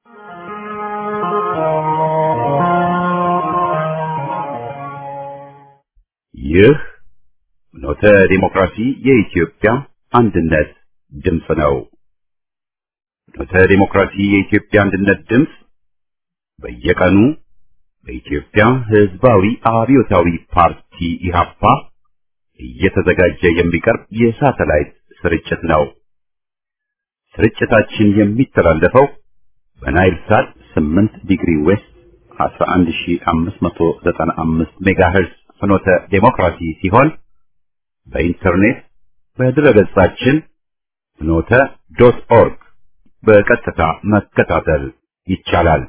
ይህ ኖተ ዲሞክራሲ የኢትዮጵያ አንድነት ድምፅ ነው። ኖተ ዲሞክራሲ የኢትዮጵያ አንድነት ድምፅ በየቀኑ በኢትዮጵያ ሕዝባዊ አብዮታዊ ፓርቲ ኢህአፓ እየተዘጋጀ የሚቀርብ የሳተላይት ስርጭት ነው። ስርጭታችን የሚተላለፈው በናይል ሳት 8 ዲግሪ ዌስት 11595 ሜጋሄርዝ ፍኖተ ዴሞክራሲ ሲሆን በኢንተርኔት በድረገጻችን ፍኖተ ዶት ኦርግ በቀጥታ መከታተል ይቻላል።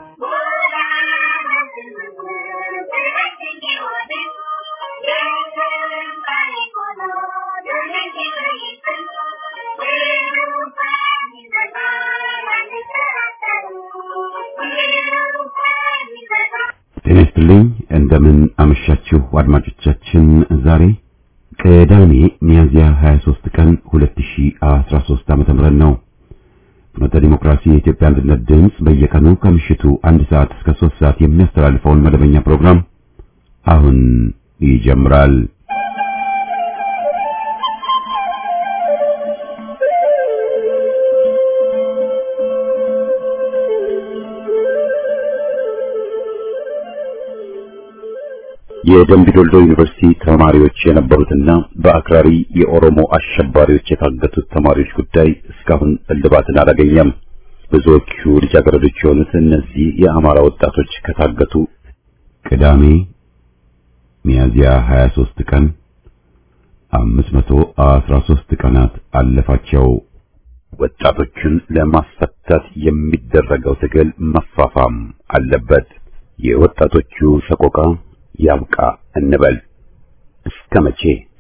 ጤና ይስጥልኝ። እንደምን አመሻችሁ አድማጮቻችን። ዛሬ ቅዳሜ ሚያዝያ 23 ቀን 2013 ዓ.ም ነው። ፍኖተ ዲሞክራሲ የኢትዮጵያ አንድነት ድምፅ በየቀኑ ከምሽቱ አንድ ሰዓት እስከ 3 ሰዓት የሚያስተላልፈውን መደበኛ ፕሮግራም አሁን ይጀምራል። የደምቢዶሎ ዩኒቨርሲቲ ተማሪዎች የነበሩትና በአክራሪ የኦሮሞ አሸባሪዎች የታገቱት ተማሪዎች ጉዳይ እስካሁን እልባትን አላገኘም። ብዙዎቹ ልጃገረዶች የሆኑት እነዚህ የአማራ ወጣቶች ከታገቱ ቅዳሜ ሚያዝያ 23 ቀን 513 ቀናት አለፋቸው። ወጣቶቹን ለማስፈታት የሚደረገው ትግል መፋፋም አለበት። የወጣቶቹ ሰቆቃ ያብቃ እንበል። እስከ መቼ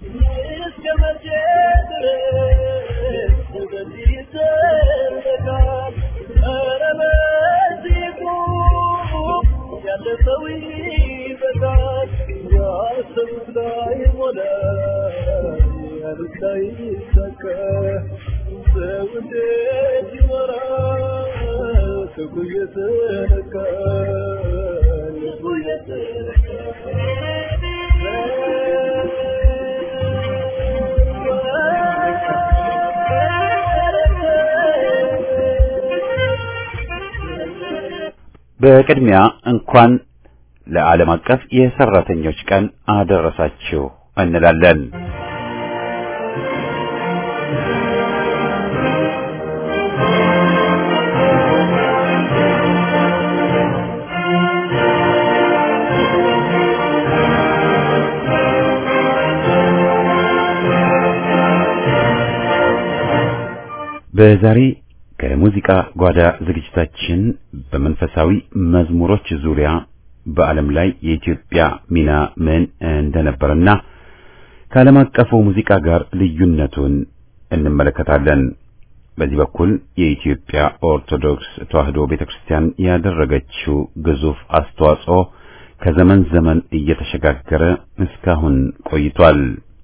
በቅድሚያ እንኳን ለዓለም አቀፍ የሰራተኞች ቀን አደረሳችሁ እንላለን። በዛሬ ከሙዚቃ ጓዳ ዝግጅታችን በመንፈሳዊ መዝሙሮች ዙሪያ በዓለም ላይ የኢትዮጵያ ሚና ምን እንደነበርና ከዓለም አቀፉ ሙዚቃ ጋር ልዩነቱን እንመለከታለን። በዚህ በኩል የኢትዮጵያ ኦርቶዶክስ ተዋሕዶ ቤተክርስቲያን ያደረገችው ግዙፍ አስተዋጽኦ ከዘመን ዘመን እየተሸጋገረ እስካሁን ቆይቷል።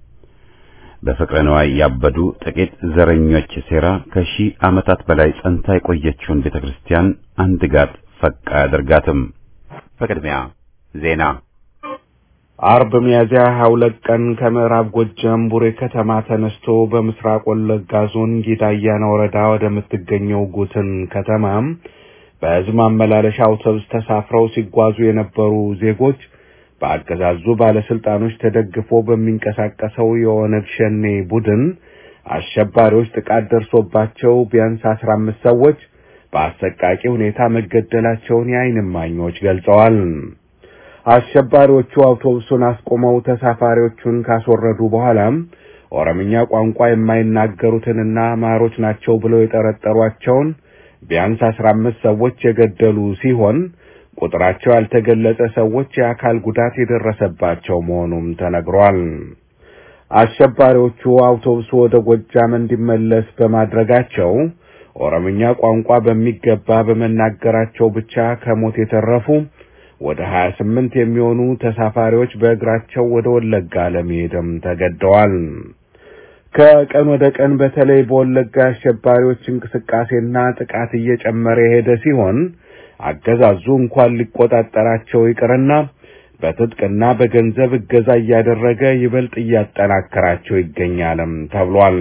በፍቅረ ነዋይ ያበዱ ጥቂት ዘረኞች ሴራ ከሺህ ዓመታት በላይ ጸንታ የቆየችውን ቤተክርስቲያን አንድ ጋት ፈቅ አያደርጋትም። በቅድሚያ ዜና። አርብ ሚያዝያ 22 ቀን ከምዕራብ ጎጃም ቡሬ ከተማ ተነስቶ በምስራቅ ወለጋ ዞን ጊዳያና ወረዳ ወደምትገኘው ጉትን ከተማ በሕዝብ ማመላለሻ አውቶቡስ ተሳፍረው ሲጓዙ የነበሩ ዜጎች በአገዛዙ ባለስልጣኖች ተደግፎ በሚንቀሳቀሰው የኦነግ ሸኔ ቡድን አሸባሪዎች ጥቃት ደርሶባቸው ቢያንስ አስራ አምስት ሰዎች በአሰቃቂ ሁኔታ መገደላቸውን የዓይን እማኞች ገልጸዋል። አሸባሪዎቹ አውቶቡሱን አስቆመው ተሳፋሪዎቹን ካስወረዱ በኋላም ኦሮምኛ ቋንቋ የማይናገሩትንና ማሮች ናቸው ብለው የጠረጠሯቸውን ቢያንስ አስራ አምስት ሰዎች የገደሉ ሲሆን ቁጥራቸው ያልተገለጸ ሰዎች የአካል ጉዳት የደረሰባቸው መሆኑም ተነግሯል። አሸባሪዎቹ አውቶቡሱ ወደ ጎጃም እንዲመለስ በማድረጋቸው ኦሮምኛ ቋንቋ በሚገባ በመናገራቸው ብቻ ከሞት የተረፉ ወደ ሀያ ስምንት የሚሆኑ ተሳፋሪዎች በእግራቸው ወደ ወለጋ ለመሄድም ተገደዋል። ከቀን ወደ ቀን በተለይ በወለጋ አሸባሪዎች እንቅስቃሴና ጥቃት እየጨመረ የሄደ ሲሆን አገዛዙ እንኳን ሊቆጣጠራቸው ይቅርና በትጥቅና በገንዘብ እገዛ እያደረገ ይበልጥ እያጠናከራቸው ይገኛልም ተብሏል።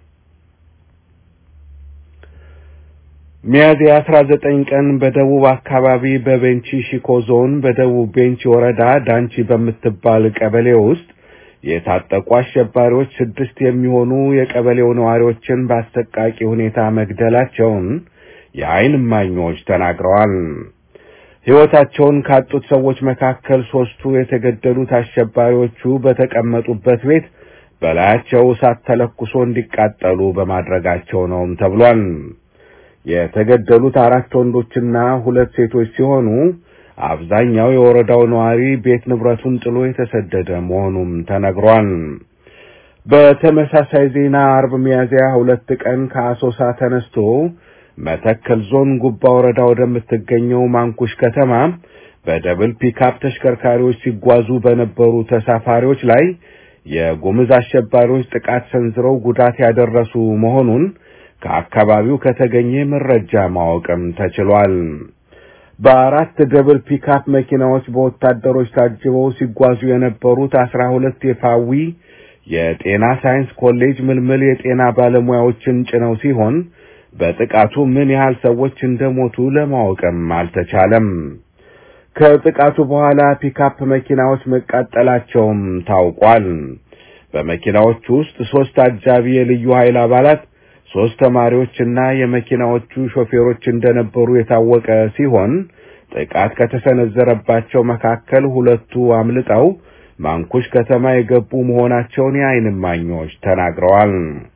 ሚያዝያ 19 ቀን በደቡብ አካባቢ በቤንቺ ሺኮ ዞን በደቡብ ቤንቺ ወረዳ ዳንቺ በምትባል ቀበሌ ውስጥ የታጠቁ አሸባሪዎች ስድስት የሚሆኑ የቀበሌው ነዋሪዎችን በአሰቃቂ ሁኔታ መግደላቸውን የዓይን እማኞች ተናግረዋል። ሕይወታቸውን ካጡት ሰዎች መካከል ሦስቱ የተገደሉት አሸባሪዎቹ በተቀመጡበት ቤት በላያቸው እሳት ተለኩሶ እንዲቃጠሉ በማድረጋቸው ነውም ተብሏል። የተገደሉት አራት ወንዶችና ሁለት ሴቶች ሲሆኑ አብዛኛው የወረዳው ነዋሪ ቤት ንብረቱን ጥሎ የተሰደደ መሆኑም ተነግሯል። በተመሳሳይ ዜና አርብ ሚያዝያ ሁለት ቀን ከአሶሳ ተነስቶ መተከል ዞን ጉባ ወረዳ ወደምትገኘው ማንኩሽ ከተማ በደብል ፒካፕ ተሽከርካሪዎች ሲጓዙ በነበሩ ተሳፋሪዎች ላይ የጉምዝ አሸባሪዎች ጥቃት ሰንዝረው ጉዳት ያደረሱ መሆኑን ከአካባቢው ከተገኘ መረጃ ማወቅም ተችሏል። በአራት ደብል ፒካፕ መኪናዎች በወታደሮች ታጅበው ሲጓዙ የነበሩት አስራ ሁለት የፋዊ የጤና ሳይንስ ኮሌጅ ምልምል የጤና ባለሙያዎችን ጭነው ሲሆን በጥቃቱ ምን ያህል ሰዎች እንደሞቱ ለማወቅም አልተቻለም። ከጥቃቱ በኋላ ፒካፕ መኪናዎች መቃጠላቸውም ታውቋል። በመኪናዎቹ ውስጥ ሶስት አጃቢ የልዩ ኃይል አባላት ሶስት ተማሪዎችና የመኪናዎቹ ሾፌሮች እንደነበሩ የታወቀ ሲሆን ጥቃት ከተሰነዘረባቸው መካከል ሁለቱ አምልጠው ማንኩሽ ከተማ የገቡ መሆናቸውን የዓይን እማኞች ተናግረዋል።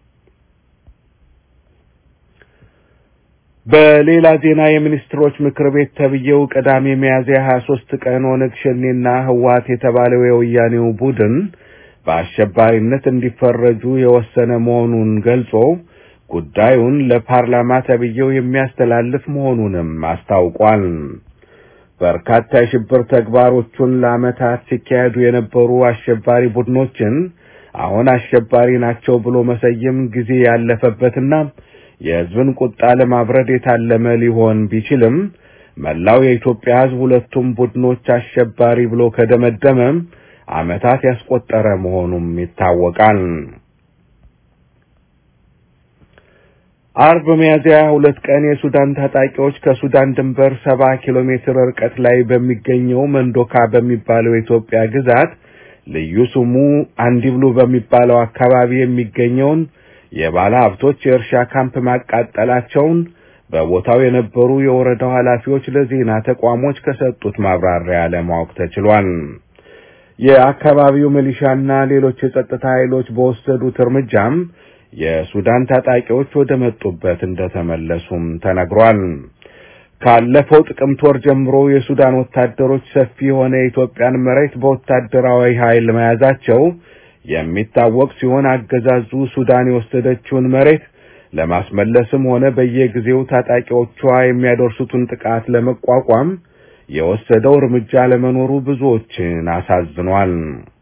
በሌላ ዜና የሚኒስትሮች ምክር ቤት ተብዬው ቅዳሜ ሚያዝያ 23 ቀን ኦነግ ሸኔና ህወሓት የተባለው የወያኔው ቡድን በአሸባሪነት እንዲፈረጁ የወሰነ መሆኑን ገልጾ ጉዳዩን ለፓርላማ ተብዬው የሚያስተላልፍ መሆኑንም አስታውቋል። በርካታ የሽብር ተግባሮቹን ለዓመታት ሲካሄዱ የነበሩ አሸባሪ ቡድኖችን አሁን አሸባሪ ናቸው ብሎ መሰየም ጊዜ ያለፈበትና የሕዝብን ቁጣ ለማብረድ የታለመ ሊሆን ቢችልም መላው የኢትዮጵያ ሕዝብ ሁለቱም ቡድኖች አሸባሪ ብሎ ከደመደመም ዓመታት ያስቆጠረ መሆኑም ይታወቃል። አርብ ሚያዝያ ሁለት ቀን የሱዳን ታጣቂዎች ከሱዳን ድንበር ሰባ ኪሎ ሜትር ርቀት ላይ በሚገኘው መንዶካ በሚባለው የኢትዮጵያ ግዛት ልዩ ስሙ አንዲብሉ በሚባለው አካባቢ የሚገኘውን የባለ ሀብቶች የእርሻ ካምፕ ማቃጠላቸውን በቦታው የነበሩ የወረዳው ኃላፊዎች ለዜና ተቋሞች ከሰጡት ማብራሪያ ለማወቅ ተችሏል። የአካባቢው ሚሊሻና ሌሎች የጸጥታ ኃይሎች በወሰዱት እርምጃም የሱዳን ታጣቂዎች ወደ መጡበት እንደተመለሱም ተነግሯል። ካለፈው ጥቅምት ወር ጀምሮ የሱዳን ወታደሮች ሰፊ የሆነ የኢትዮጵያን መሬት በወታደራዊ ኃይል መያዛቸው የሚታወቅ ሲሆን አገዛዙ ሱዳን የወሰደችውን መሬት ለማስመለስም ሆነ በየጊዜው ታጣቂዎቿ የሚያደርሱትን ጥቃት ለመቋቋም የወሰደው እርምጃ ለመኖሩ ብዙዎችን አሳዝኗል።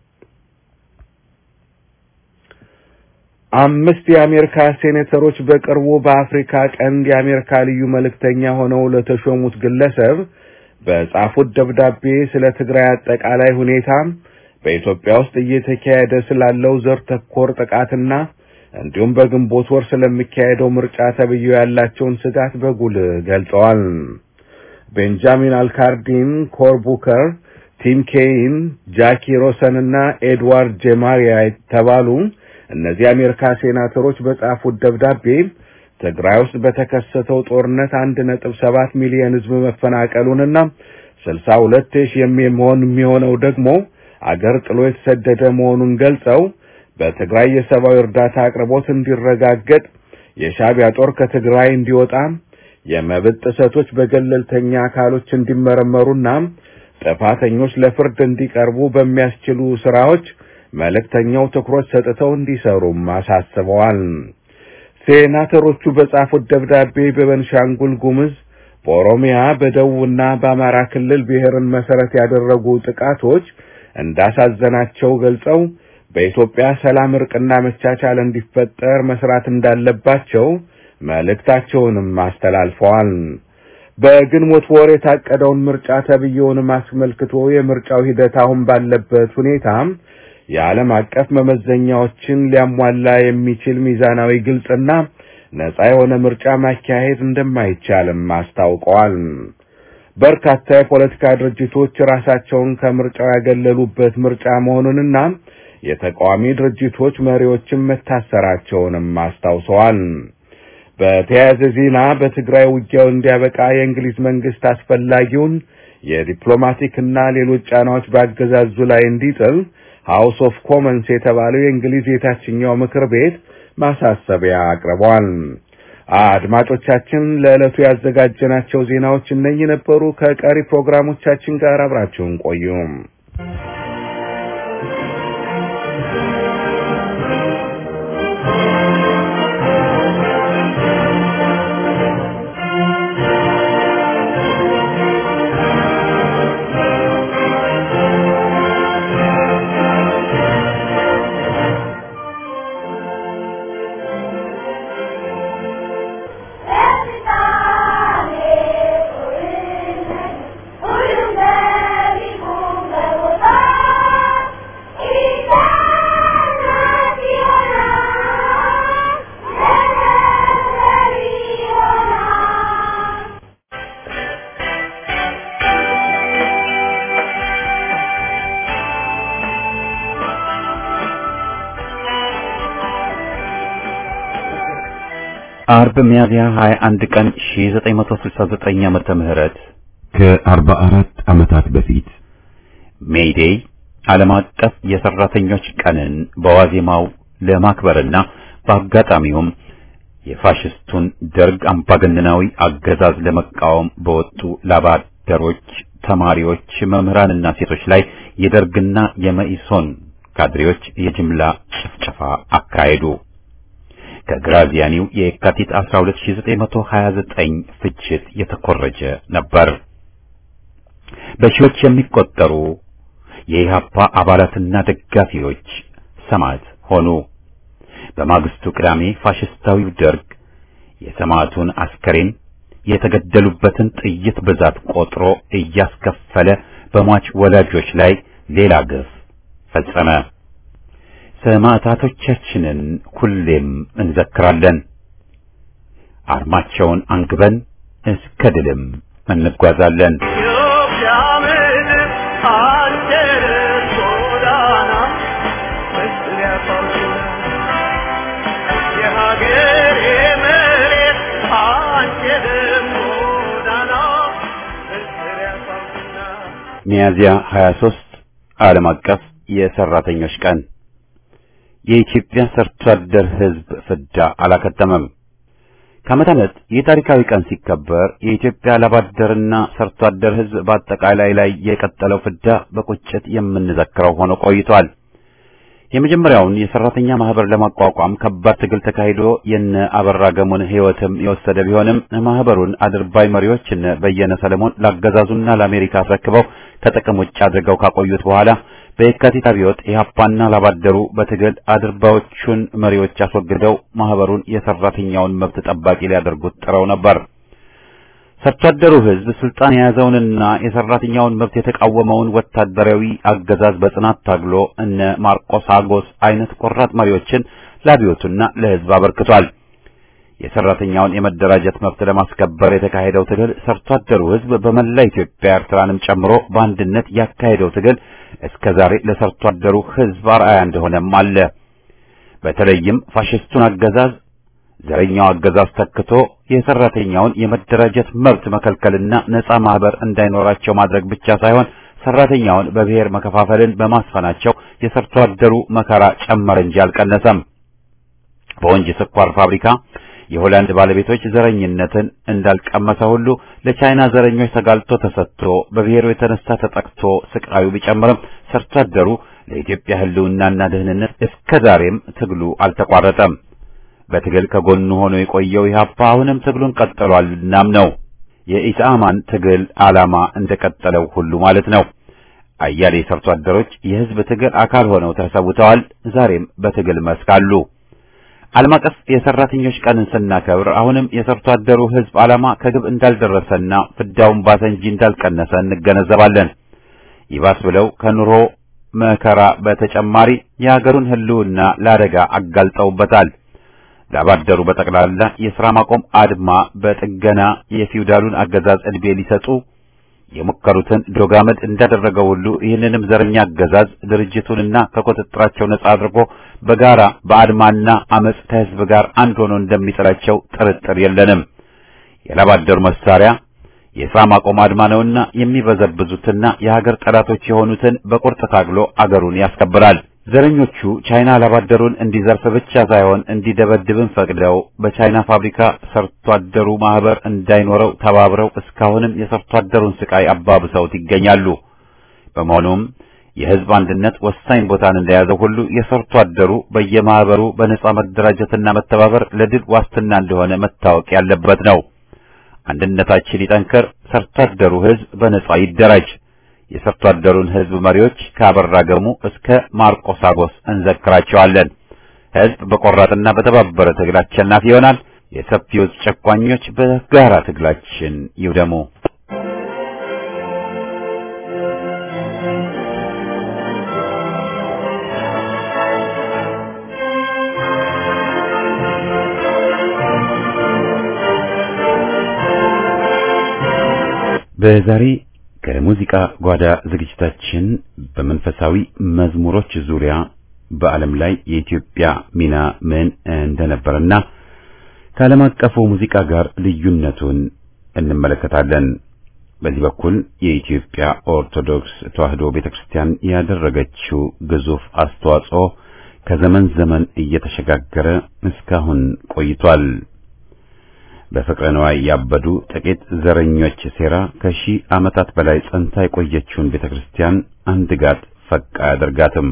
አምስት የአሜሪካ ሴኔተሮች በቅርቡ በአፍሪካ ቀንድ የአሜሪካ ልዩ መልእክተኛ ሆነው ለተሾሙት ግለሰብ በጻፉት ደብዳቤ ስለ ትግራይ አጠቃላይ ሁኔታ በኢትዮጵያ ውስጥ እየተካሄደ ስላለው ዘር ተኮር ጥቃትና እንዲሁም በግንቦት ወር ስለሚካሄደው ምርጫ ተብዬው ያላቸውን ስጋት በጉልህ ገልጸዋል። ቤንጃሚን አልካርዲን፣ ኮር ቡከር፣ ቲም ኬይን፣ ጃኪ ሮሰን እና ኤድዋርድ ጄማሪያ የተባሉ እነዚህ የአሜሪካ ሴናተሮች በጻፉት ደብዳቤ ትግራይ ውስጥ በተከሰተው ጦርነት አንድ ነጥብ ሰባት ሚሊዮን ሕዝብ መፈናቀሉንና ስልሳ ሁለት ሺህ የሚሆን የሚሆነው ደግሞ አገር ጥሎ የተሰደደ መሆኑን ገልጸው በትግራይ የሰብአዊ እርዳታ አቅርቦት እንዲረጋገጥ፣ የሻዕቢያ ጦር ከትግራይ እንዲወጣ፣ የመብት ጥሰቶች በገለልተኛ አካሎች እንዲመረመሩና ጥፋተኞች ለፍርድ እንዲቀርቡ በሚያስችሉ ስራዎች መልእክተኛው ትኩረት ሰጥተው እንዲሰሩም አሳስበዋል። ሴናተሮቹ በጻፉት ደብዳቤ በቤንሻንጉል ጉሙዝ፣ በኦሮሚያ፣ በደቡብና በአማራ ክልል ብሔርን መሰረት ያደረጉ ጥቃቶች እንዳሳዘናቸው ገልጸው በኢትዮጵያ ሰላም፣ እርቅና መቻቻል እንዲፈጠር መስራት እንዳለባቸው መልእክታቸውንም አስተላልፈዋል። በግንቦት ወር የታቀደውን ምርጫ ተብዬውንም አስመልክቶ የምርጫው ሂደት አሁን ባለበት ሁኔታ የዓለም አቀፍ መመዘኛዎችን ሊያሟላ የሚችል ሚዛናዊ፣ ግልጽና ነጻ የሆነ ምርጫ ማካሄድ እንደማይቻልም አስታውቀዋል። በርካታ የፖለቲካ ድርጅቶች ራሳቸውን ከምርጫው ያገለሉበት ምርጫ መሆኑንና የተቃዋሚ ድርጅቶች መሪዎችም መታሰራቸውንም አስታውሰዋል። በተያያዘ ዜና በትግራይ ውጊያው እንዲያበቃ የእንግሊዝ መንግስት አስፈላጊውን የዲፕሎማቲክና ሌሎች ጫናዎች በአገዛዙ ላይ እንዲጥል ሃውስ ኦፍ ኮመንስ የተባለው የእንግሊዝ የታችኛው ምክር ቤት ማሳሰቢያ አቅርቧል። አድማጮቻችን ለዕለቱ ያዘጋጀናቸው ዜናዎች እነኚህ ነበሩ። ከቀሪ ፕሮግራሞቻችን ጋር አብራችሁን ቆዩ። አርብ ሚያዝያ 21 ቀን 1969 ዓመተ ምህረት ከ44 ዓመታት በፊት ሜይዴይ ዓለም አቀፍ የሰራተኞች ቀንን በዋዜማው ለማክበርና በአጋጣሚውም የፋሽስቱን ደርግ አምባገነናዊ አገዛዝ ለመቃወም በወጡ ላባደሮች፣ ተማሪዎች፣ መምህራንና ሴቶች ላይ የደርግና የመኢሶን ካድሬዎች የጅምላ ጭፍጨፋ አካሄዱ። ከግራዚያኒው የካቲት 12929 ፍጅት የተኮረጀ ነበር። በሺዎች የሚቆጠሩ የኢህአፓ አባላትና ደጋፊዎች ሰማዕት ሆኑ። በማግስቱ ቅዳሜ ፋሽስታዊው ደርግ የሰማዕቱን አስከሬን የተገደሉበትን ጥይት ብዛት ቆጥሮ እያስከፈለ በሟች ወላጆች ላይ ሌላ ግፍ ፈጸመ። ሰማዕታቶቻችንን ሁሌም እንዘክራለን። አርማቸውን አንግበን እስከ ድልም እንጓዛለን። ሚያዝያ 23 ዓለም አቀፍ የሰራተኞች ቀን የኢትዮጵያ ሰርቶ አደር ሕዝብ ፍዳ አላከተመም። ከዓመት ዓመት ይህ ታሪካዊ ቀን ሲከበር የኢትዮጵያ ላባደርና ሰርቶ አደር ሕዝብ በአጠቃላይ ላይ የቀጠለው ፍዳ በቁጭት የምንዘክረው ሆኖ ቆይቷል። የመጀመሪያውን የሰራተኛ ማህበር ለማቋቋም ከባድ ትግል ተካሂዶ የነ አበራ ገሞን ሕይወትም የወሰደ ቢሆንም ማህበሩን አድርባይ መሪዎች እነ በየነ ሰለሞን ላገዛዙና ለአሜሪካ አስረክበው ከጥቅም ውጭ አድርገው ካቆዩት በኋላ በየካቲት አብዮት ኢህአፓና ላባደሩ በትግል አድርባዮቹን መሪዎች አስወግደው ማህበሩን የሰራተኛውን መብት ጠባቂ ሊያደርጉት ጥረው ነበር። ሰርቶ አደሩ ህዝብ ስልጣን የያዘውንና የሰራተኛውን መብት የተቃወመውን ወታደራዊ አገዛዝ በጽናት ታግሎ እነ ማርቆስ አጎስ አይነት ቆራጥ መሪዎችን ለአብዮቱና ለህዝብ አበርክቷል። የሰራተኛውን የመደራጀት መብት ለማስከበር የተካሄደው ትግል ሰርቶ አደሩ ህዝብ በመላ ኢትዮጵያ ኤርትራንም ጨምሮ በአንድነት ያካሄደው ትግል እስከ ዛሬ ለሰርቶ አደሩ ህዝብ አርአያ እንደሆነም አለ። በተለይም ፋሽስቱን አገዛዝ ዘረኛው አገዛዝ ተክቶ የሰራተኛውን የመደራጀት መብት መከልከልና ነጻ ማህበር እንዳይኖራቸው ማድረግ ብቻ ሳይሆን ሰራተኛውን በብሔር መከፋፈልን በማስፈናቸው የሰርቶ አደሩ መከራ ጨመረ እንጂ አልቀነሰም። በወንጂ ስኳር ፋብሪካ የሆላንድ ባለቤቶች ዘረኝነትን እንዳልቀመሰ ሁሉ ለቻይና ዘረኞች ተጋልጦ ተሰጥቶ በብሔሩ የተነሳ ተጠቅቶ ስቃዩ ቢጨምርም ሰርቶ አደሩ ለኢትዮጵያ ህልውናና ደህንነት እስከ ዛሬም ትግሉ አልተቋረጠም። በትግል ከጎኑ ሆኖ የቆየው ኢህአፓ አሁንም ትግሉን ቀጥሏል። እናም ነው የኢሳማን ትግል ዓላማ እንደቀጠለው ሁሉ ማለት ነው። አያሌ ሰርቶ አደሮች የህዝብ ትግል አካል ሆነው ተሰውተዋል። ዛሬም በትግል መስክ አሉ። ዓለም አቀፍ የሰራተኞች ቀንን ስናከብር አሁንም የሰርቶ አደሩ ሕዝብ ዓላማ ከግብ እንዳልደረሰና ፍዳውን ባሰ እንጂ እንዳልቀነሰ እንገነዘባለን። ይባስ ብለው ከኑሮ መከራ በተጨማሪ የሀገሩን ሕልውና ለአደጋ አጋልጠውበታል። ላባደሩ በጠቅላላ የሥራ ማቆም አድማ በጥገና የፊውዳሉን አገዛዝ ዕድሜ ሊሰጡ የሞከሩትን ዶጋመድ እንዳደረገው ሁሉ ይህንንም ዘረኛ አገዛዝ ድርጅቱንና ከቁጥጥራቸው ነጻ አድርጎ በጋራ በአድማና አመጽ ከሕዝብ ጋር አንድ ሆኖ እንደሚጥላቸው ጥርጥር የለንም። የላባደሩ መሳሪያ የሥራ ማቆም አድማ ነውና የሚበዘብዙትና የሀገር ጠላቶች የሆኑትን በቁርጥ ታግሎ አገሩን ያስከብራል። ዘረኞቹ ቻይና ላባደሩን እንዲዘርፍ ብቻ ሳይሆን እንዲደበድብን ፈቅደው በቻይና ፋብሪካ ሰርቶ አደሩ ማህበር እንዳይኖረው ተባብረው እስካሁንም የሰርቶ አደሩን ስቃይ አባብሰውት ይገኛሉ። በመሆኑም የሕዝብ አንድነት ወሳኝ ቦታን እንደያዘው ሁሉ የሰርቶ አደሩ በየማህበሩ በነጻ መደራጀትና መተባበር ለድል ዋስትና እንደሆነ መታወቅ ያለበት ነው። አንድነታችን ይጠንከር፣ ሰርቶ አደሩ ሕዝብ በነጻ ይደራጅ። የሰርቶ አደሩን ሕዝብ መሪዎች ከአበራ ገሙ እስከ ማርቆስ አጎስ እንዘክራቸዋለን። ሕዝብ በቆራጥና በተባበረ ትግል አሸናፊ ይሆናል። የሰፊው ጨቋኞች በጋራ ትግላችን ይውደሙ። በዛሬ ከሙዚቃ ጓዳ ዝግጅታችን በመንፈሳዊ መዝሙሮች ዙሪያ በዓለም ላይ የኢትዮጵያ ሚና ምን እንደነበረና ከዓለም አቀፉ ሙዚቃ ጋር ልዩነቱን እንመለከታለን። በዚህ በኩል የኢትዮጵያ ኦርቶዶክስ ተዋሕዶ ቤተክርስቲያን ያደረገችው ግዙፍ አስተዋጽኦ ከዘመን ዘመን እየተሸጋገረ እስካሁን ቆይቷል። በፍቅረ ነዋይ ያበዱ ጥቂት ዘረኞች ሴራ ከሺህ ዓመታት በላይ ጸንታ የቆየችውን ቤተክርስቲያን አንድ ጋት ፈቅ አያደርጋትም።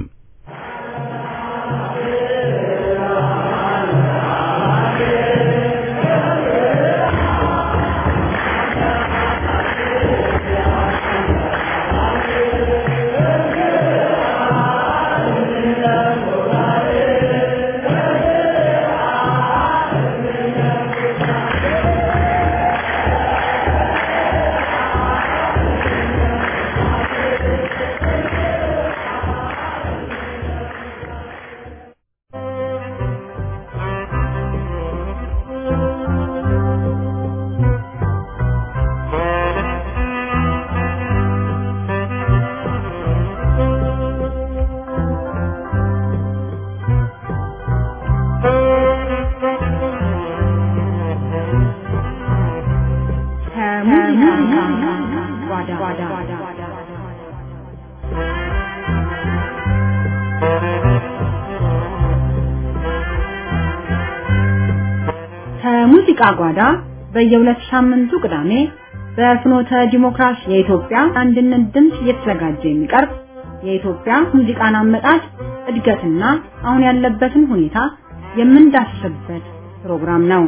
ከሙዚቃ ጓዳ በየሁለት ሳምንቱ ቅዳሜ በፍኖተ ዲሞክራሲ የኢትዮጵያ አንድነት ድምፅ እየተዘጋጀ የሚቀርብ የኢትዮጵያ ሙዚቃን አመጣጥ እድገትና አሁን ያለበትን ሁኔታ የምንዳስስበት ፕሮግራም ነው።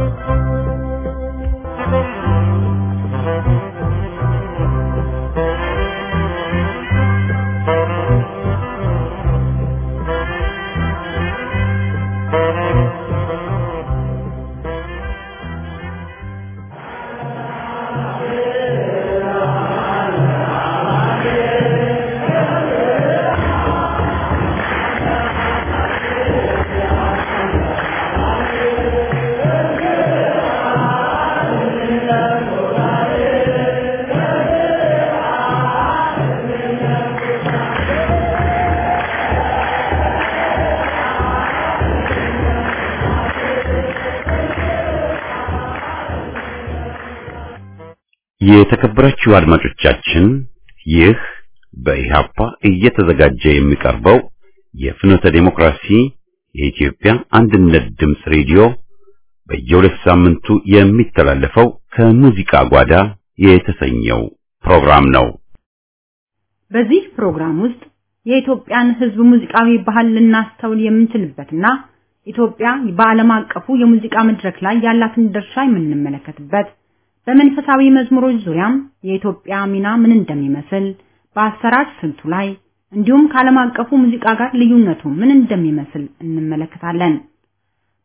የተከበራችሁ አድማጮቻችን ይህ በኢሃፓ እየተዘጋጀ የሚቀርበው የፍኖተ ዲሞክራሲ የኢትዮጵያ አንድነት ድምፅ ሬዲዮ በየሁለት ሳምንቱ የሚተላለፈው ከሙዚቃ ጓዳ የተሰኘው ፕሮግራም ነው። በዚህ ፕሮግራም ውስጥ የኢትዮጵያን ሕዝብ ሙዚቃዊ ባህል ልናስተውል የምንችልበትና ኢትዮጵያ በዓለም አቀፉ የሙዚቃ መድረክ ላይ ያላትን ድርሻ የምንመለከትበት በመንፈሳዊ መዝሙሮች ዙሪያም የኢትዮጵያ ሚና ምን እንደሚመስል በአሰራር ስልቱ ላይ እንዲሁም ከዓለም አቀፉ ሙዚቃ ጋር ልዩነቱ ምን እንደሚመስል እንመለከታለን።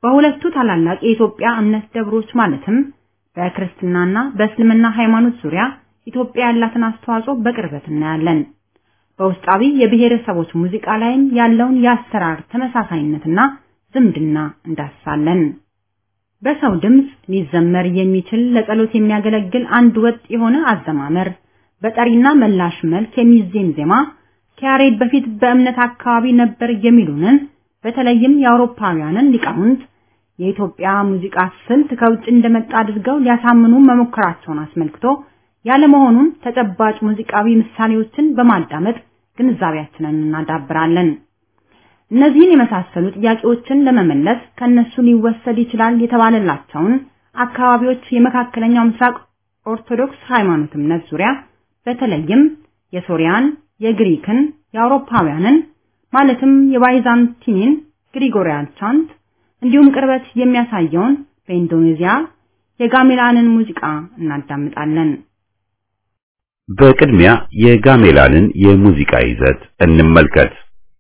በሁለቱ ታላላቅ የኢትዮጵያ እምነት ደብሮች ማለትም በክርስትናና በእስልምና ሃይማኖት ዙሪያ ኢትዮጵያ ያላትን አስተዋጽኦ በቅርበት እናያለን። በውስጣዊ የብሔረሰቦች ሙዚቃ ላይም ያለውን የአሰራር ተመሳሳይነትና ዝምድና እንዳስሳለን። በሰው ድምፅ ሊዘመር የሚችል ለጸሎት የሚያገለግል አንድ ወጥ የሆነ አዘማመር፣ በጠሪና መላሽ መልክ የሚዜም ዜማ ከያሬድ በፊት በእምነት አካባቢ ነበር የሚሉንን በተለይም የአውሮፓውያንን ሊቃውንት የኢትዮጵያ ሙዚቃ ስልት ከውጭ እንደመጣ አድርገው ሊያሳምኑ መሞከራቸውን አስመልክቶ ያለመሆኑን ተጨባጭ ሙዚቃዊ ምሳሌዎችን በማዳመጥ ግንዛቤያችንን እናዳብራለን። እነዚህን የመሳሰሉ ጥያቄዎችን ለመመለስ ከነሱ ሊወሰድ ይችላል የተባለላቸውን አካባቢዎች የመካከለኛው ምስራቅ ኦርቶዶክስ ሃይማኖት እምነት ዙሪያ በተለይም የሶሪያን፣ የግሪክን፣ የአውሮፓውያንን ማለትም የባይዛንቲንን ግሪጎሪያን ቻንት እንዲሁም ቅርበት የሚያሳየውን በኢንዶኔዚያ የጋሜላንን ሙዚቃ እናዳምጣለን። በቅድሚያ የጋሜላንን የሙዚቃ ይዘት እንመልከት።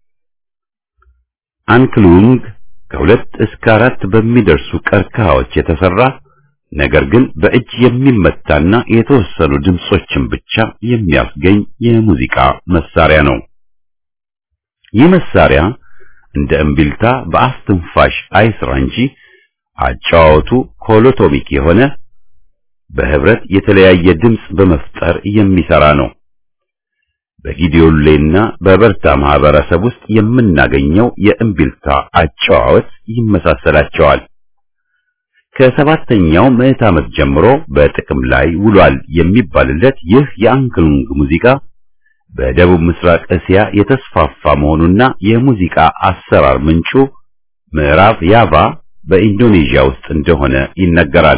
አንክሉንግ ከሁለት እስከ አራት በሚደርሱ ቀርከሃዎች የተሰራ ነገር ግን በእጅ የሚመታና የተወሰኑ ድምጾችን ብቻ የሚያስገኝ የሙዚቃ መሳሪያ ነው። ይህ መሳሪያ እንደ እምቢልታ በአፍ ትንፋሽ አይስራ እንጂ አጫዋወቱ ኮሎቶሚክ የሆነ በህብረት የተለያየ ድምጽ በመፍጠር የሚሰራ ነው። በጊዲዮሌና በበርታ ማህበረሰብ ውስጥ የምናገኘው የእምቢልታ አጨዋወት ይመሳሰላቸዋል። ከሰባተኛው ምዕት ዓመት ጀምሮ በጥቅም ላይ ውሏል የሚባልለት ይህ የአንክሉንግ ሙዚቃ በደቡብ ምስራቅ እስያ የተስፋፋ መሆኑና የሙዚቃ አሰራር ምንጩ ምዕራብ ያቫ በኢንዶኔዥያ ውስጥ እንደሆነ ይነገራል።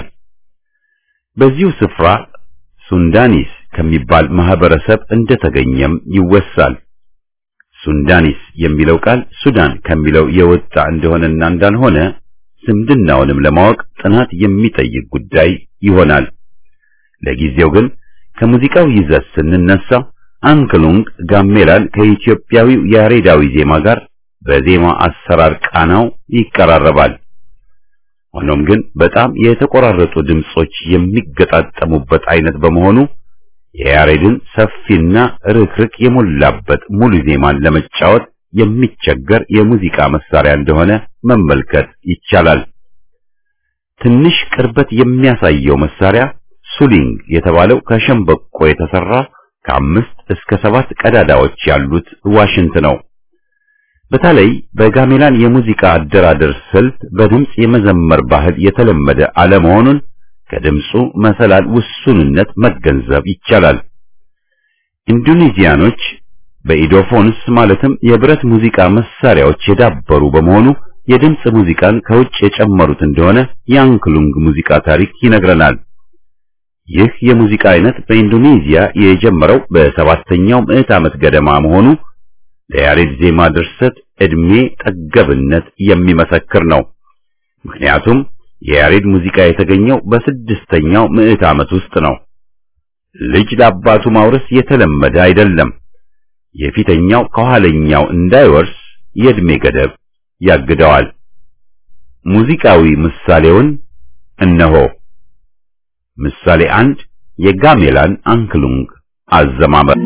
በዚሁ ስፍራ ሱንዳኒስ ከሚባል ማህበረሰብ እንደተገኘም ይወሳል። ሱንዳኒስ የሚለው ቃል ሱዳን ከሚለው የወጣ እንደሆነና እንዳልሆነ ዝምድናውንም ለማወቅ ጥናት የሚጠይቅ ጉዳይ ይሆናል። ለጊዜው ግን ከሙዚቃው ይዘት ስንነሳ አንክሉንግ ጋሜላን ከኢትዮጵያዊው ያሬዳዊ ዜማ ጋር በዜማ አሰራር ቃናው ይቀራረባል። ሆኖም ግን በጣም የተቆራረጡ ድምጾች የሚገጣጠሙበት አይነት በመሆኑ የያሬድን ሰፊና ርክርክ የሞላበት ሙሉ ዜማን ለመጫወት የሚቸገር የሙዚቃ መሳሪያ እንደሆነ መመልከት ይቻላል። ትንሽ ቅርበት የሚያሳየው መሳሪያ ሱሊንግ የተባለው ከሸምበቆ የተሰራ ከአምስት እስከ ሰባት ቀዳዳዎች ያሉት ዋሽንት ነው። በተለይ በጋሜላን የሙዚቃ አደራደር ስልት በድምጽ የመዘመር ባህል የተለመደ አለመሆኑን ከድምፁ መሰላል ውሱንነት መገንዘብ ይቻላል። ኢንዶኔዚያኖች በኢዶፎንስ ማለትም የብረት ሙዚቃ መሳሪያዎች የዳበሩ በመሆኑ የድምጽ ሙዚቃን ከውጭ የጨመሩት እንደሆነ የአንክሉንግ ሙዚቃ ታሪክ ይነግረናል። ይህ የሙዚቃ አይነት በኢንዶኔዚያ የጀመረው በሰባተኛው ምዕት ዓመት ገደማ መሆኑ ለያሬድ ዜማ ድርሰት ዕድሜ ጠገብነት የሚመሰክር ነው። ምክንያቱም የያሬድ ሙዚቃ የተገኘው በስድስተኛው ምዕት ዓመት ውስጥ ነው። ልጅ ለአባቱ ማውረስ የተለመደ አይደለም። የፊተኛው ከኋለኛው እንዳይወርስ የዕድሜ ገደብ ያግደዋል። ሙዚቃዊ ምሳሌውን እነሆ። ምሳሌ አንድ የጋሜላን አንክሉንግ አዘማመር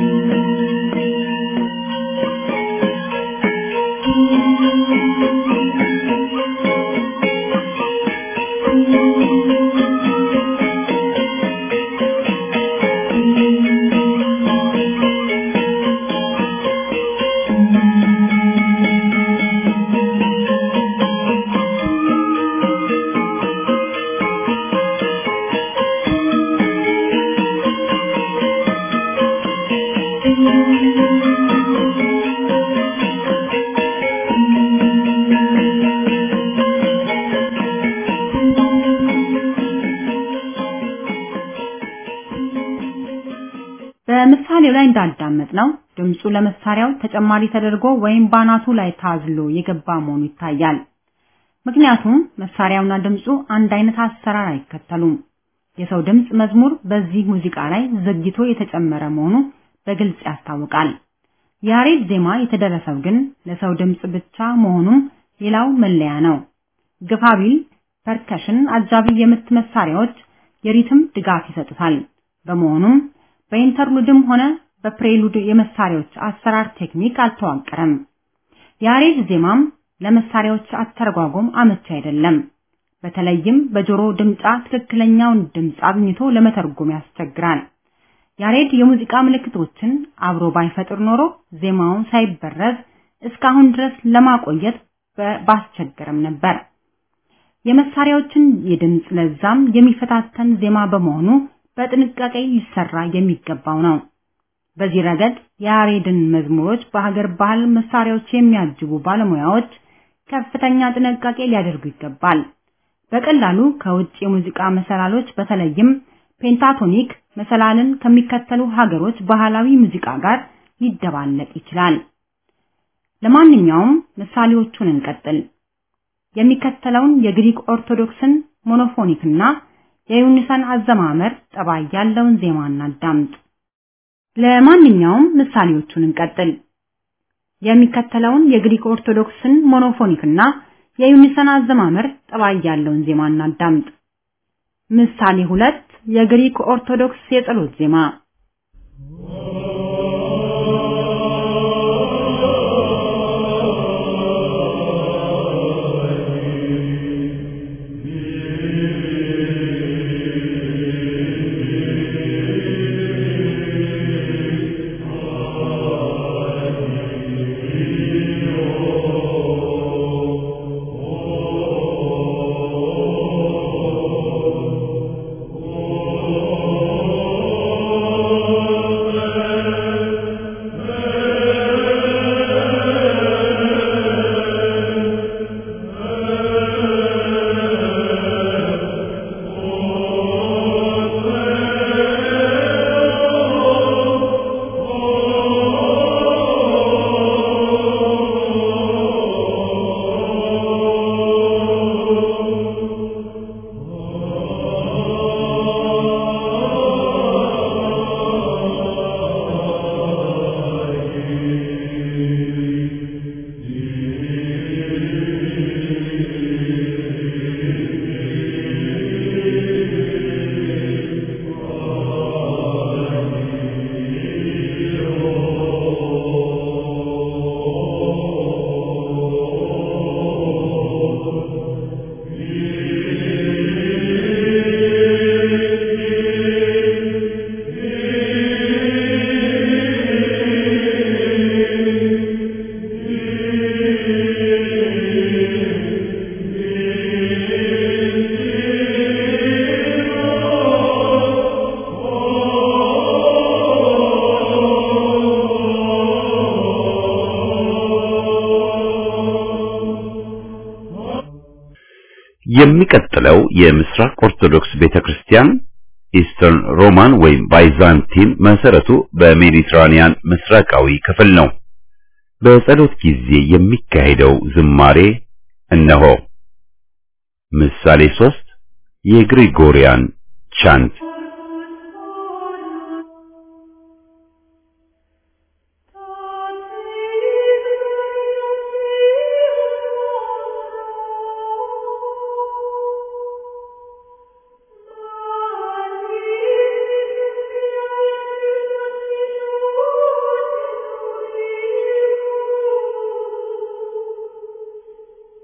በምሳሌው ላይ እንዳዳመጥ ነው ድምፁ ለመሳሪያው ተጨማሪ ተደርጎ ወይም ባናቱ ላይ ታዝሎ የገባ መሆኑ ይታያል። ምክንያቱም መሳሪያውና ድምፁ አንድ አይነት አሰራር አይከተሉም። የሰው ድምፅ መዝሙር በዚህ ሙዚቃ ላይ ዘግይቶ የተጨመረ መሆኑ በግልጽ ያስታውቃል። ያሬድ ዜማ የተደረሰው ግን ለሰው ድምፅ ብቻ መሆኑም ሌላው መለያ ነው። ግፋቢል ፐርከሽን አጃቢ የምት መሳሪያዎች የሪትም ድጋፍ ይሰጡታል። በመሆኑም በኢንተርሉድም ሆነ በፕሬሉድ የመሳሪያዎች አሰራር ቴክኒክ አልተዋቀረም። የያሬድ ዜማም ለመሳሪያዎች አተረጓጎም አመቺ አይደለም። በተለይም በጆሮ ድምጻ ትክክለኛውን ድምጽ አግኝቶ ለመተርጎም ያስቸግራል። ያሬድ የሙዚቃ ምልክቶችን አብሮ ባይፈጥር ኖሮ ዜማውን ሳይበረዝ እስካሁን ድረስ ለማቆየት ባስቸገረም ነበር። የመሳሪያዎችን የድምጽ ለዛም የሚፈታተን ዜማ በመሆኑ በጥንቃቄ ሊሰራ የሚገባው ነው። በዚህ ረገድ የያሬድን መዝሙሮች በሀገር ባህል መሳሪያዎች የሚያጅቡ ባለሙያዎች ከፍተኛ ጥንቃቄ ሊያደርጉ ይገባል። በቀላሉ ከውጭ የሙዚቃ መሰላሎች በተለይም ፔንታቶኒክ መሰላልን ከሚከተሉ ሀገሮች ባህላዊ ሙዚቃ ጋር ሊደባለቅ ይችላል። ለማንኛውም ምሳሌዎቹን እንቀጥል። የሚከተለውን የግሪክ ኦርቶዶክስን ሞኖፎኒክና የዩኒሰን አዘማመር ጠባይ ያለውን ዜማ እናዳምጥ። ለማንኛውም ምሳሌዎቹን እንቀጥል። የሚከተለውን የግሪክ ኦርቶዶክስን ሞኖፎኒክና የዩኒሰን አዘማመር ጠባይ ያለውን ዜማ እናዳምጥ። ምሳሌ ሁለት የግሪክ ኦርቶዶክስ የጸሎት ዜማ የሚቀጥለው የምስራቅ ኦርቶዶክስ ቤተክርስቲያን ኢስተርን ሮማን ወይም ባይዛንቲን መሰረቱ በሜዲትራኒያን ምስራቃዊ ክፍል ነው። በጸሎት ጊዜ የሚካሄደው ዝማሬ እነሆ። ምሳሌ ሶስት የግሪጎሪያን ቻንት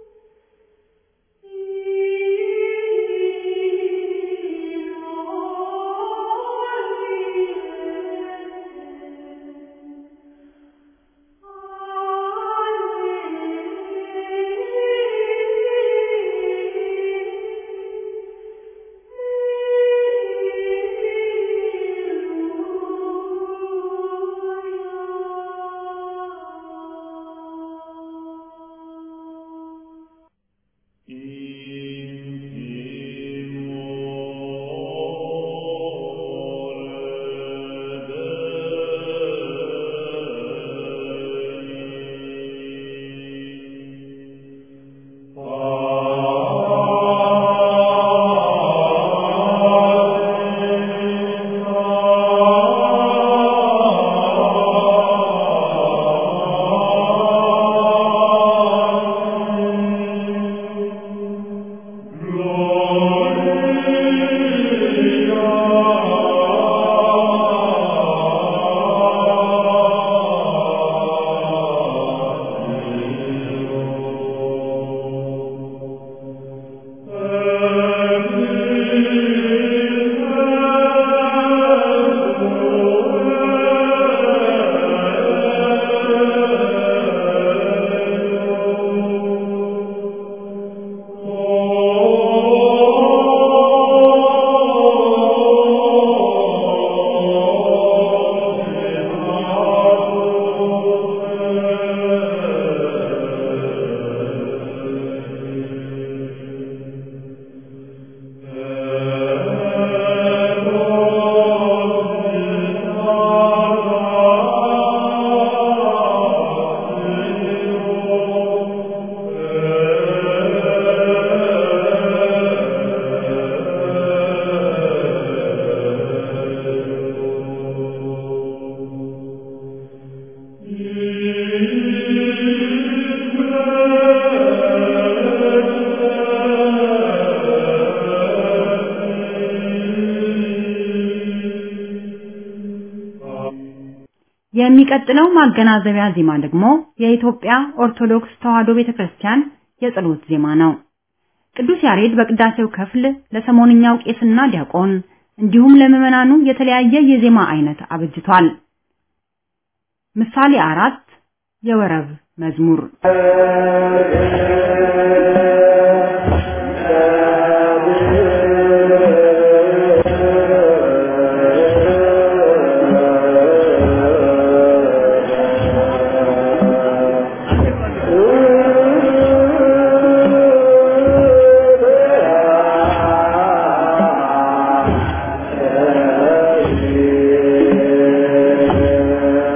Oh የሚቀጥለው ማገናዘቢያ ዜማ ደግሞ የኢትዮጵያ ኦርቶዶክስ ተዋሕዶ ቤተክርስቲያን የጸሎት ዜማ ነው። ቅዱስ ያሬድ በቅዳሴው ክፍል ለሰሞንኛው ቄስና ዲያቆን እንዲሁም ለምዕመናኑ የተለያየ የዜማ አይነት አበጅቷል። ምሳሌ አራት የወረብ መዝሙር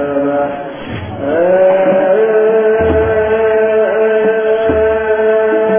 Uh...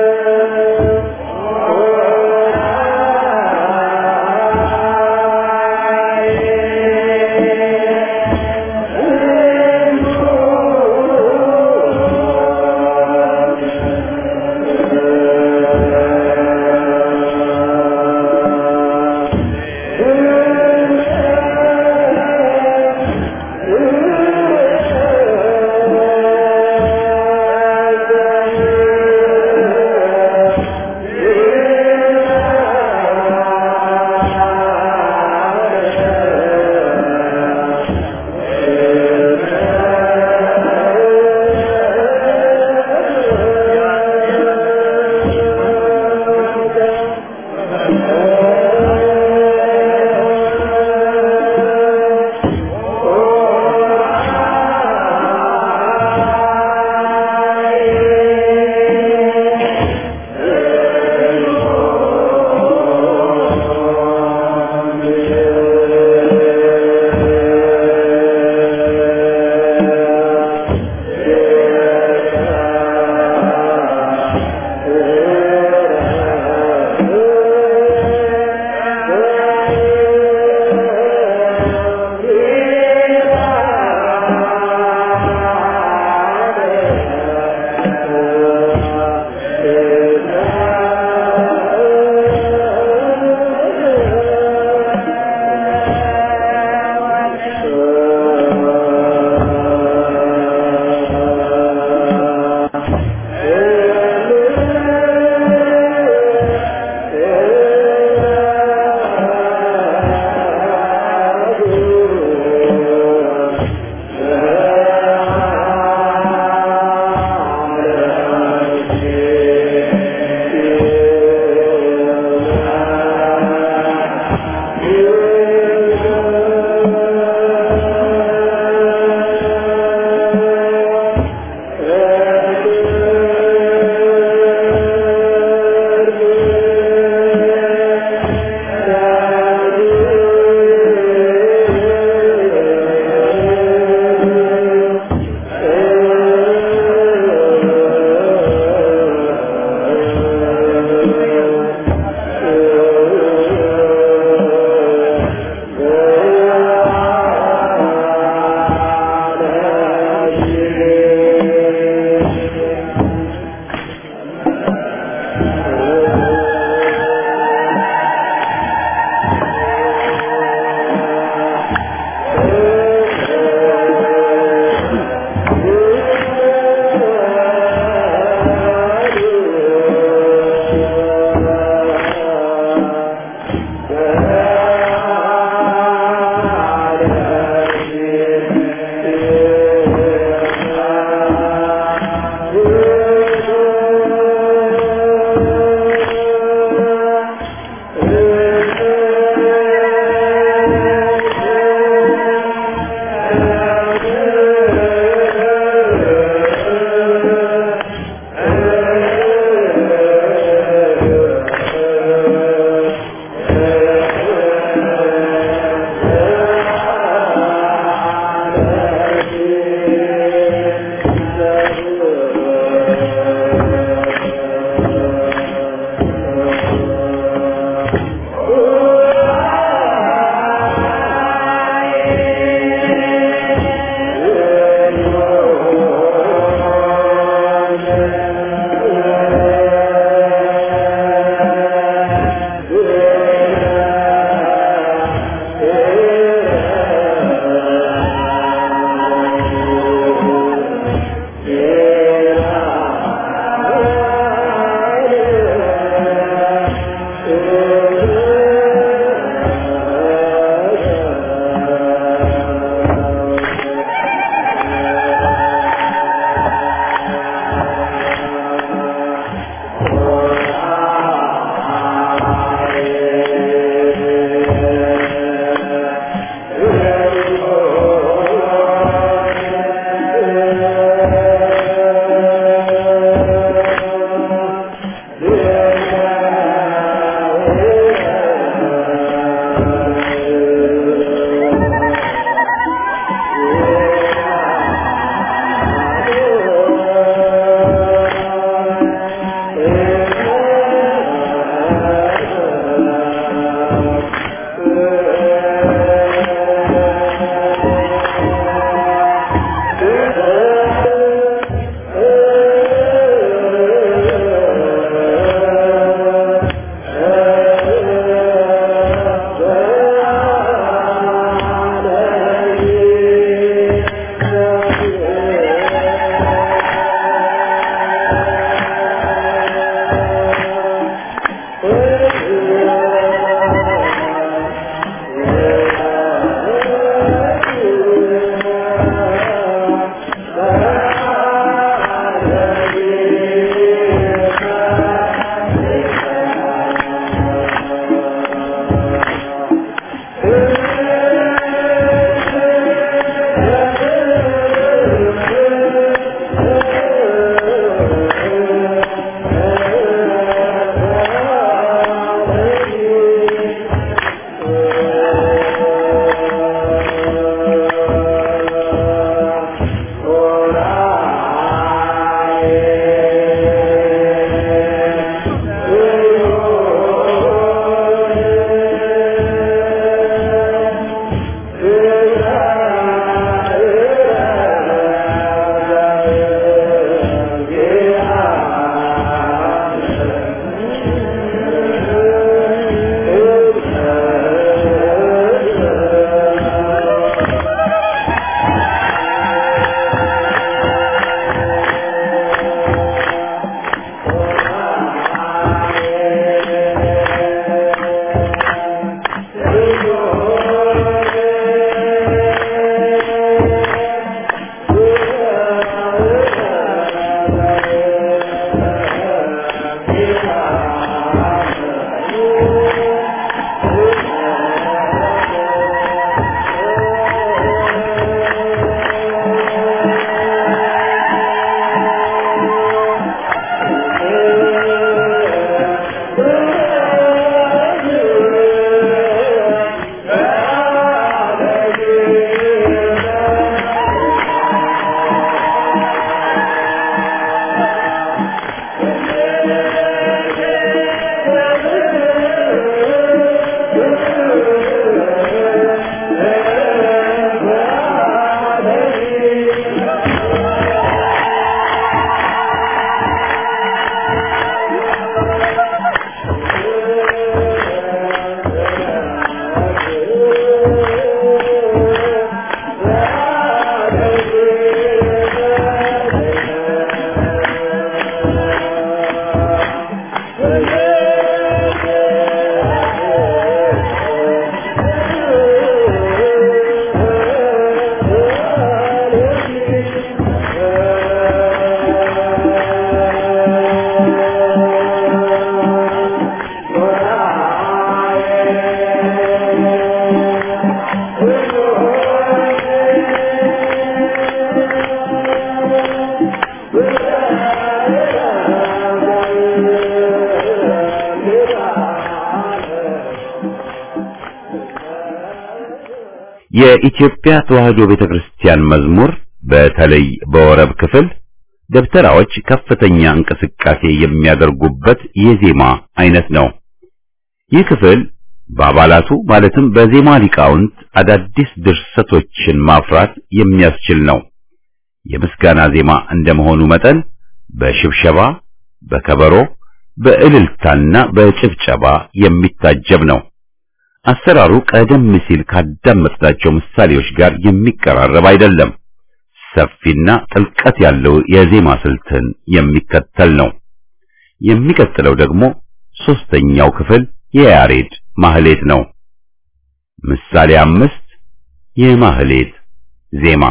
የኢትዮጵያ ተዋሕዶ ቤተክርስቲያን መዝሙር በተለይ በወረብ ክፍል ደብተራዎች ከፍተኛ እንቅስቃሴ የሚያደርጉበት የዜማ አይነት ነው። ይህ ክፍል በአባላቱ ማለትም በዜማ ሊቃውንት አዳዲስ ድርሰቶችን ማፍራት የሚያስችል ነው። የምስጋና ዜማ እንደመሆኑ መጠን በሽብሸባ፣ በከበሮ፣ በእልልታና በጭብጨባ የሚታጀብ ነው። አሰራሩ ቀደም ሲል ካዳመጥናቸው ምሳሌዎች ጋር የሚቀራረብ አይደለም። ሰፊና ጥልቀት ያለው የዜማ ስልትን የሚከተል ነው። የሚቀጥለው ደግሞ ሶስተኛው ክፍል የያሬድ ማህሌት ነው። ምሳሌ አምስት የማህሌት ዜማ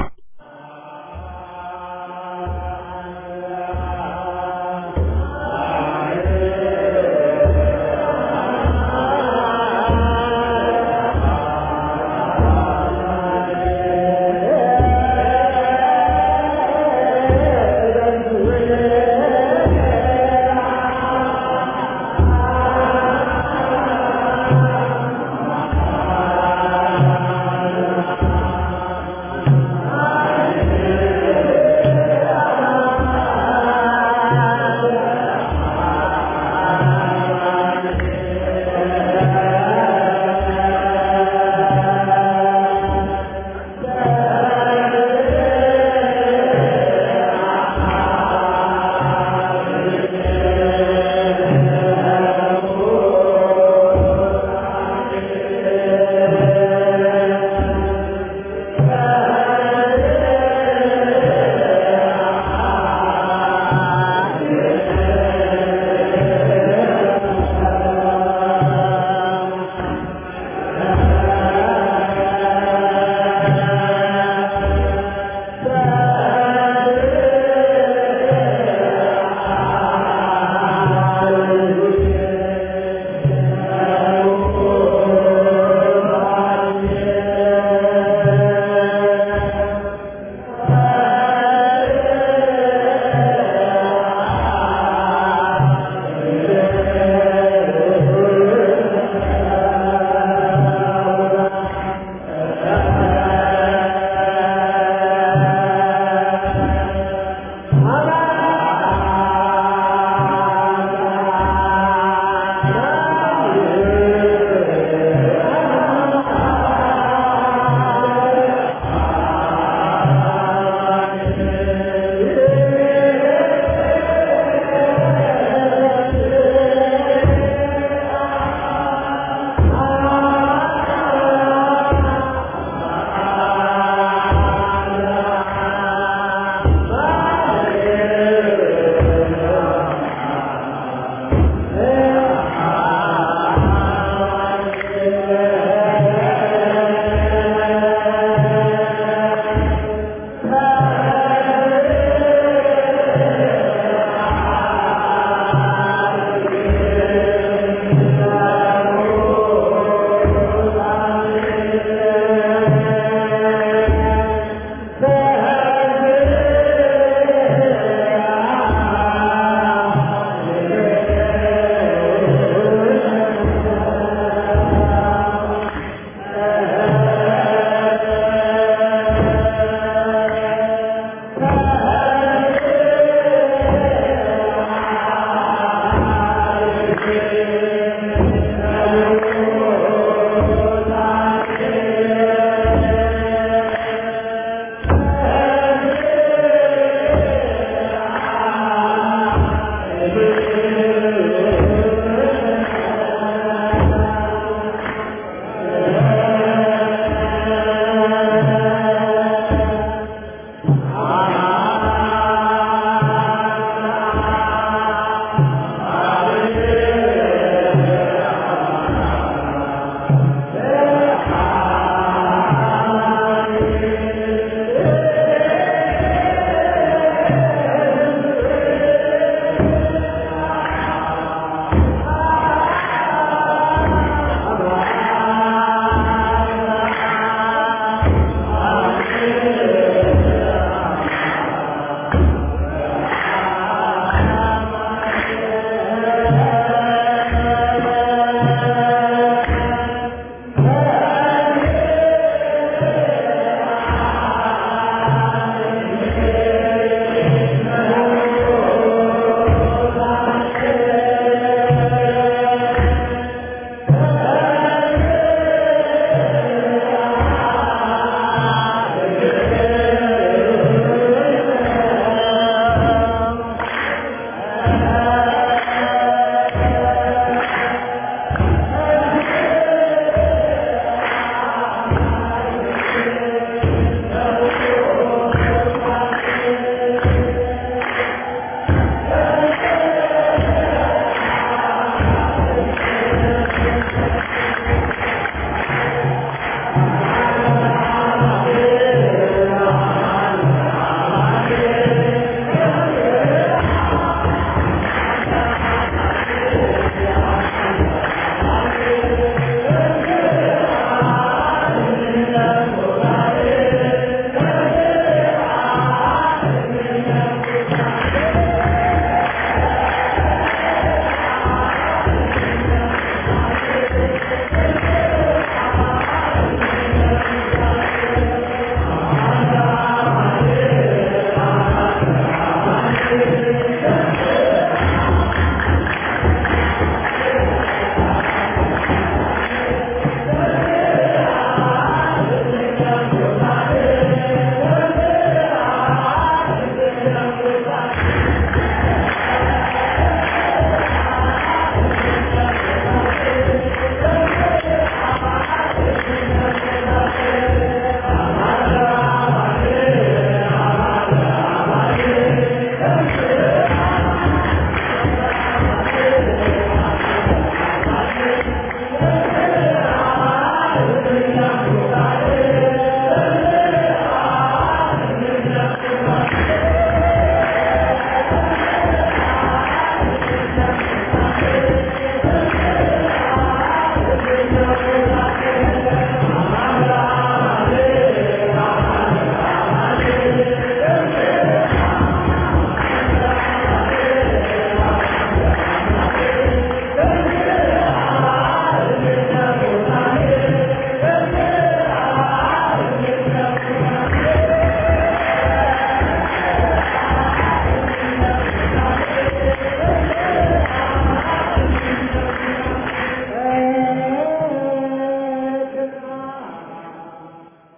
Ah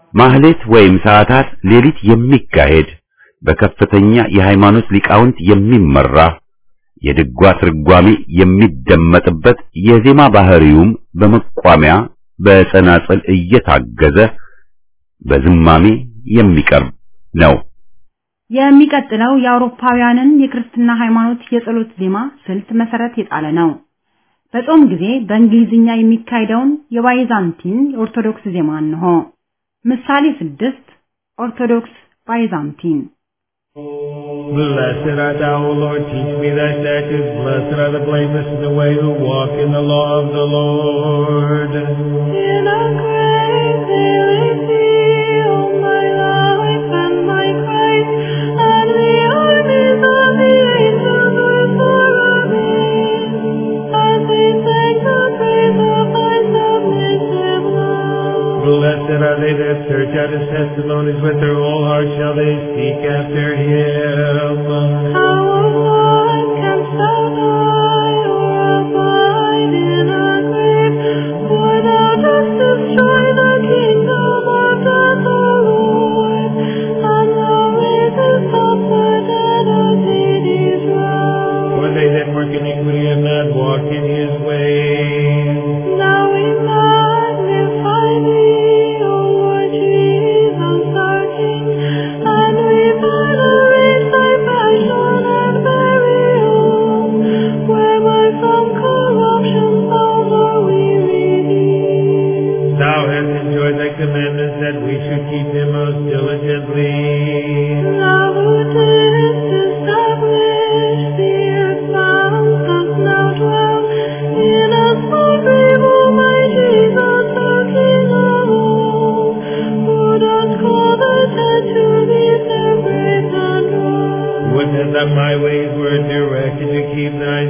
ማህሌት ወይም ሰዓታት ሌሊት የሚካሄድ በከፍተኛ የሃይማኖት ሊቃውንት የሚመራ የድጓ ትርጓሜ የሚደመጥበት የዜማ ባህሪውም በመቋሚያ በጸናጽል እየታገዘ በዝማሜ የሚቀርብ ነው። የሚቀጥለው የአውሮፓውያንን የክርስትና ሃይማኖት የጸሎት ዜማ ስልት መሰረት የጣለ ነው። በጾም ጊዜ በእንግሊዝኛ የሚካሄደውን የባይዛንቲን ኦርቶዶክስ ዜማ እንሆ። ምሳሌ ስድስት ኦርቶዶክስ ባይዛንቲን Blessed art thou, O Lord, teach me thy statutes. Blessed are the blameless in the way who walk in the law of the Lord. In a great thee, O my life and my Christ, and the armies of the angels were for me, as they sang the praise of thy submissive love. Blessed are they that search out his testimonies with their whole heart shall they seek after him. How long canst thou die or abide in a grave? For thou dost destroy the kingdom of death, O Lord, and thou raisest up the dead of Hades' realm. For they that work iniquity have not walked in his ways. Now we magnify thee, O Lord Jesus, our King, and we venerate thy passion and burial, whereby from corruption foul are we redeemed. Thou hast enjoyed thy commandments that we should keep them most diligently. Thou who didst establish the earth's bounds dost now dwell in a small grave, O my Jesus, the King of all, who dost call the dead to leave their graves and rise. Would that my ways were directed to keep thy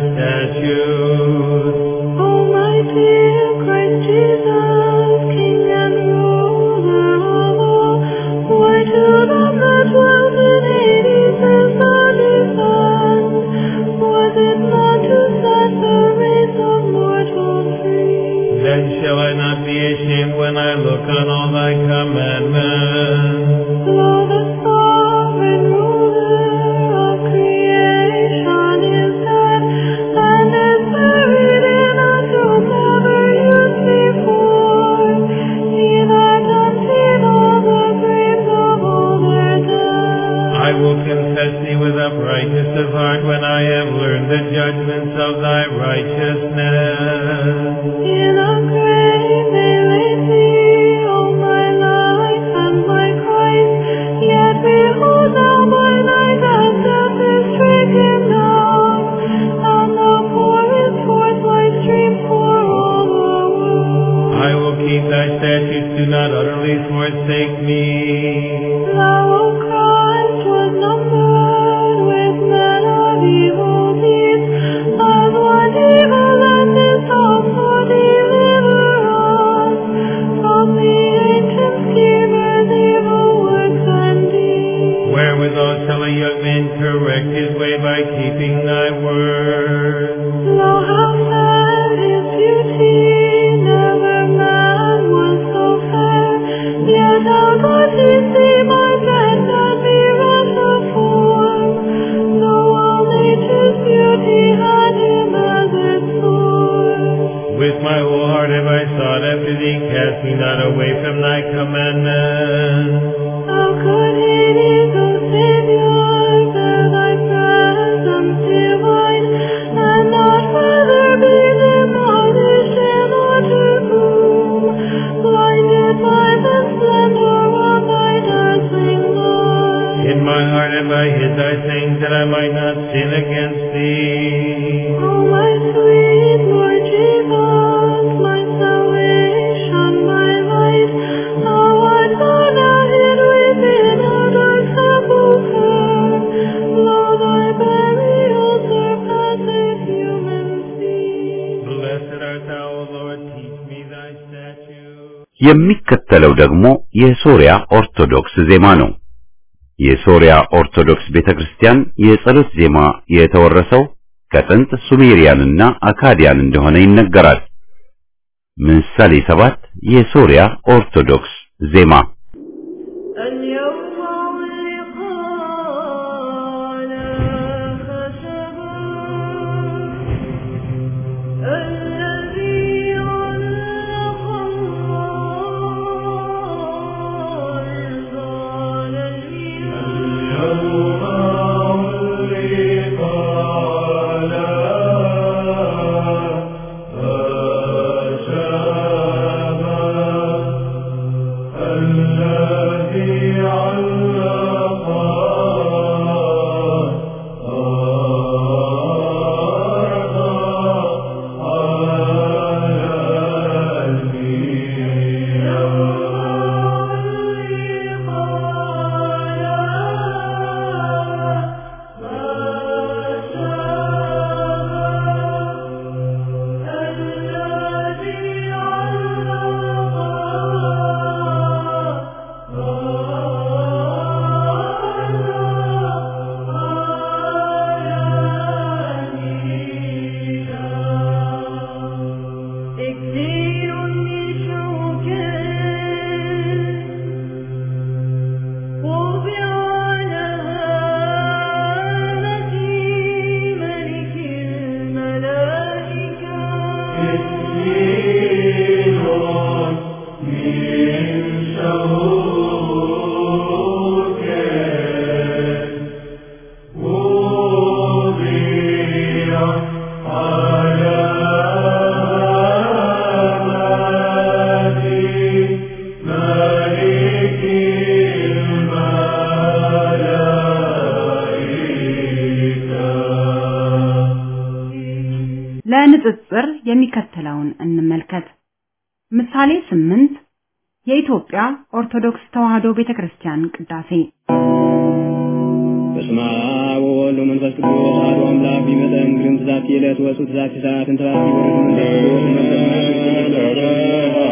statutes. O my dear Christ Jesus, King and ruler of all, why to them that dwelt in Hades is the descent? Was it not to set the race of mortals free? Then shall I not be ashamed when I look on all thy commandments. Lo, the sovereign ruler of creation is dead, and is buried in a tomb never used before. He that emptied all the graves of all their dead. I will confess thee with uprightness of heart when I have learned the judgments of thy righteousness. In a grave they laid thee, O my life and my Christ. Yet behold thou by night as death is stricken down, and thou pourest forth thy stream for all the world. I will keep thy statutes, do not utterly forsake me. Thou, O Christ, was numbered with men of evil deeds, as one evil and this also deliver us from the ancient schemers' evil works and deeds. Wherewithal shall a young man correct his way by keeping thy word. Lo, how fair his beauty, never man was so fair. Yet how doth he seem my friend and bereft of form, though all nature's beauty had him as its source. With my whole heart have I sought after thee, cast me not away from thy commandments. How could Hades, O Savior, bear thy presence divine, and not further be demolished in utter gloom, blinded by the splendor of thy dazzling light? In my heart have I hid thy things, that I might not sin against thee. O my sweet Lord Jesus, my salvation, my light, thou art thou now hid within a dark sepulchre. Lo, thy burial surpasseth human speech. Blessed art thou, O Lord, teach me thy statutes. የሚከተለው ደግሞ የሶሪያ ኦርቶዶክስ ዜማ ነው። የሶሪያ ኦርቶዶክስ ቤተክርስቲያን የጸሎት ዜማ የተወረሰው ከጥንት ሱሜሪያንና አካዲያን እንደሆነ ይነገራል። ምሳሌ ሰባት የሶሪያ ኦርቶዶክስ ዜማ የሚከተለውን እንመልከት። ምሳሌ ስምንት የኢትዮጵያ ኦርቶዶክስ ተዋሕዶ ቤተክርስቲያን ቅዳሴ በስመ አብ ወወልድ ወመንፈስ ቅዱስ አሐዱ አምላክ ቢመጠን ግርም ትዛቲ ዕለት ወፁ ትዛቲ ሰዓት እንተባቲ ወረዱ መንፈስ ቅዱስ መንፈስ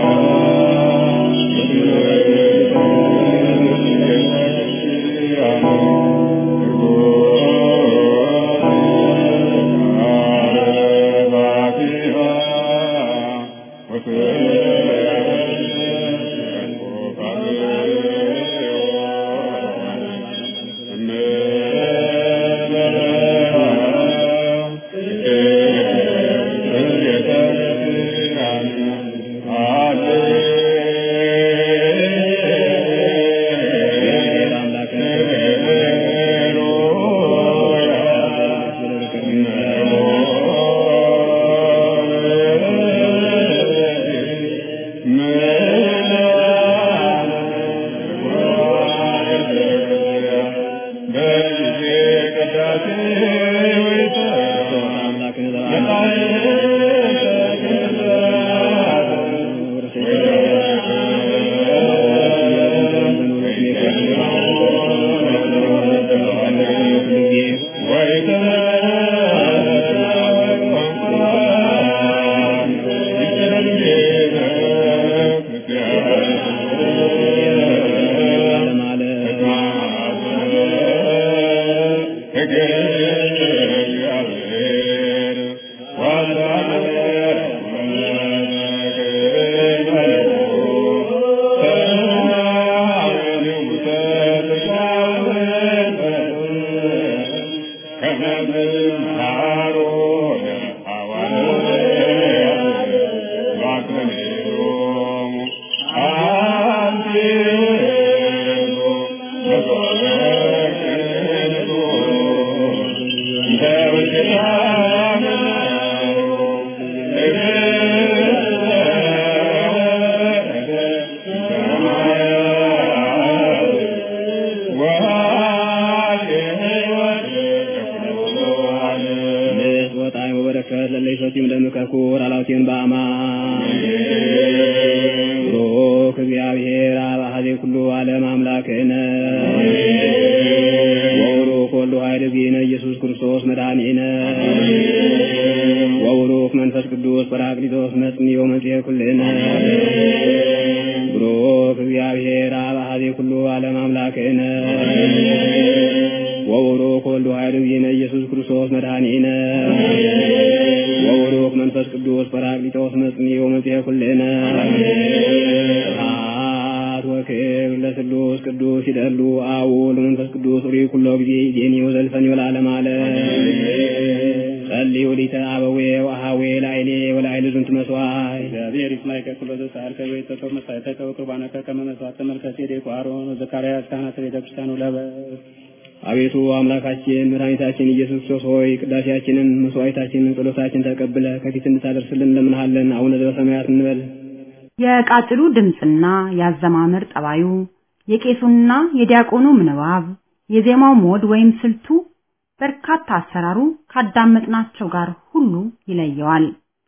አቤቱ አምላካችን መድኃኒታችን ኢየሱስ ክርስቶስ ሆይ ቅዳሴያችንን፣ መስዋዕታችንን፣ ጸሎታችንን ተቀብለ ከፊት እንድታደርስልን እንለምንሃለን። አቡነ ዘበሰማያት እንበል። የቃጭሉ ድምፅና የአዘማመር ጠባዩ፣ የቄሱና የዲያቆኑ ምንባብ፣ የዜማው ሞድ ወይም ስልቱ በርካታ አሰራሩ ካዳመጥናቸው ጋር ሁሉ ይለየዋል።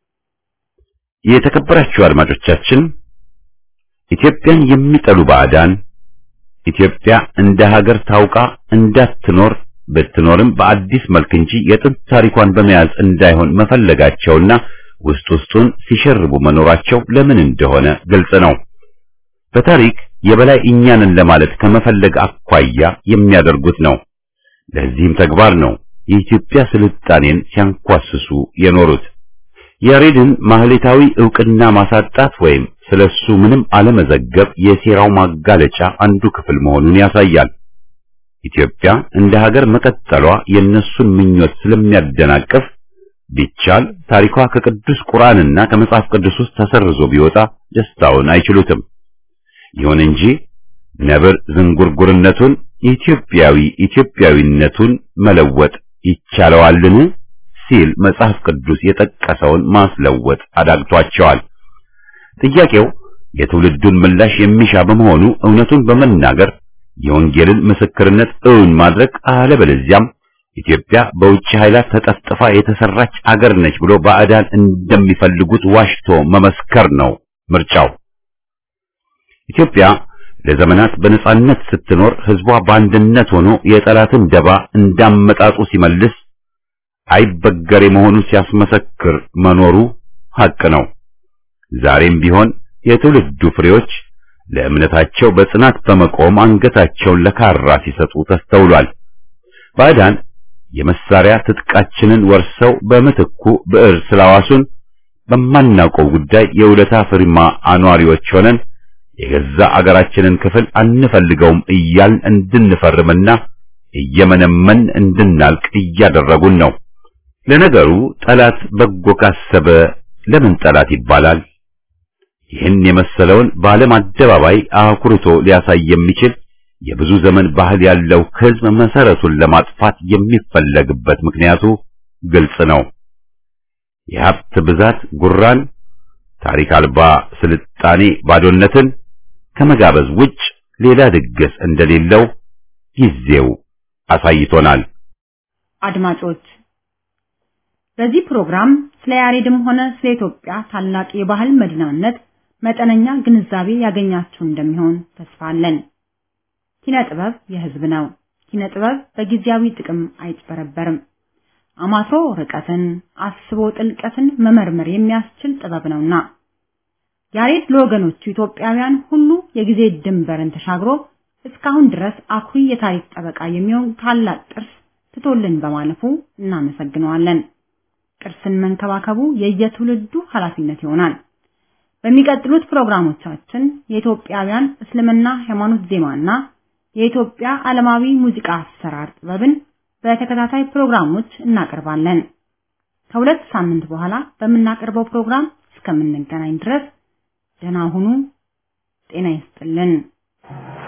የተከበራችሁ አድማጮቻችን ኢትዮጵያን የሚጠሉ ባዕዳን ኢትዮጵያ እንደ ሀገር ታውቃ እንዳትኖር ብትኖርም በአዲስ መልክ እንጂ የጥንት ታሪኳን በመያዝ እንዳይሆን መፈለጋቸውና ውስጥ ውስጡን ሲሸርቡ መኖራቸው ለምን እንደሆነ ግልጽ ነው። በታሪክ የበላይ እኛንን ለማለት ከመፈለግ አኳያ የሚያደርጉት ነው። ለዚህም ተግባር ነው የኢትዮጵያ ስልጣኔን ሲያንኳስሱ የኖሩት። ያሬድን ማህሌታዊ ዕውቅና ማሳጣት ወይም ስለሱ ምንም አለመዘገብ የሴራው ማጋለጫ አንዱ ክፍል መሆኑን ያሳያል። ኢትዮጵያ እንደ ሀገር መቀጠሏ የነሱን ምኞት ስለሚያደናቅፍ ቢቻል ታሪኳ ከቅዱስ ቁርአንና ከመጽሐፍ ቅዱስ ውስጥ ተሰርዞ ቢወጣ ደስታውን አይችሉትም። ይሁን እንጂ ነብር ዝንጉርጉርነቱን ኢትዮጵያዊ ኢትዮጵያዊነቱን መለወጥ ይቻለዋልን ሲል መጽሐፍ ቅዱስ የጠቀሰውን ማስለወጥ አዳግቷቸዋል። ጥያቄው የትውልዱን ምላሽ የሚሻ በመሆኑ እውነቱን በመናገር የወንጌልን ምስክርነት እውን ማድረግ አለበለዚያም ኢትዮጵያ በውጭ ኃይላት ተጠፍጥፋ የተሰራች አገር ነች ብሎ ባዕዳን እንደሚፈልጉት ዋሽቶ መመስከር ነው ምርጫው። ኢትዮጵያ ለዘመናት በነጻነት ስትኖር ህዝቧ በአንድነት ሆኖ የጠላትን ደባ እንዳመጣጡ ሲመልስ አይበገሬ መሆኑን ሲያስመሰክር መኖሩ ሐቅ ነው። ዛሬም ቢሆን የትውልዱ ፍሬዎች ለእምነታቸው በጽናት በመቆም አንገታቸውን ለካራ ሲሰጡ ተስተውሏል። ባዕዳን የመሳሪያ ትጥቃችንን ወርሰው በምትኩ ብዕር ስላዋሱን በማናውቀው ጉዳይ የውለታ ፍርማ አኗሪዎች ሆነን የገዛ አገራችንን ክፍል አንፈልገውም እያልን እንድንፈርምና እየመነመን እንድናልቅ እያደረጉን ነው። ለነገሩ ጠላት በጎ ካሰበ ለምን ጠላት ይባላል? ይህን የመሰለውን በዓለም አደባባይ አኩርቶ ሊያሳይ የሚችል የብዙ ዘመን ባህል ያለው ሕዝብ መሰረቱን ለማጥፋት የሚፈለግበት ምክንያቱ ግልጽ ነው። የሀብት ብዛት ጉራን፣ ታሪክ አልባ ስልጣኔ ባዶነትን ከመጋበዝ ውጭ ሌላ ድግስ እንደሌለው ጊዜው አሳይቶናል። አድማጮች በዚህ ፕሮግራም ስለ ያሬድም ሆነ ስለ ኢትዮጵያ ታላቅ የባህል መዲናነት መጠነኛ ግንዛቤ ያገኛችሁ እንደሚሆን ተስፋ አለን። ኪነ ጥበብ የሕዝብ ነው። ኪነ ጥበብ በጊዜያዊ ጥቅም አይጭበረበርም። አማትሮ ርቀትን፣ አስቦ ጥልቀትን መመርመር የሚያስችል ጥበብ ነውና ያሬድ ለወገኖቹ ኢትዮጵያውያን ሁሉ የጊዜ ድንበርን ተሻግሮ እስካሁን ድረስ አኩሪ የታሪክ ጠበቃ የሚሆን ታላቅ ቅርስ ትቶልን በማለፉ እናመሰግነዋለን። ቅርስን መንከባከቡ የየትውልዱ ኃላፊነት ይሆናል። በሚቀጥሉት ፕሮግራሞቻችን የኢትዮጵያውያን እስልምና ሃይማኖት ዜማና የኢትዮጵያ ዓለማዊ ሙዚቃ አሰራር ጥበብን በተከታታይ ፕሮግራሞች እናቀርባለን። ከሁለት ሳምንት በኋላ በምናቀርበው ፕሮግራም እስከምንገናኝ ድረስ ደህና ሁኑ። ጤና ይስጥልን።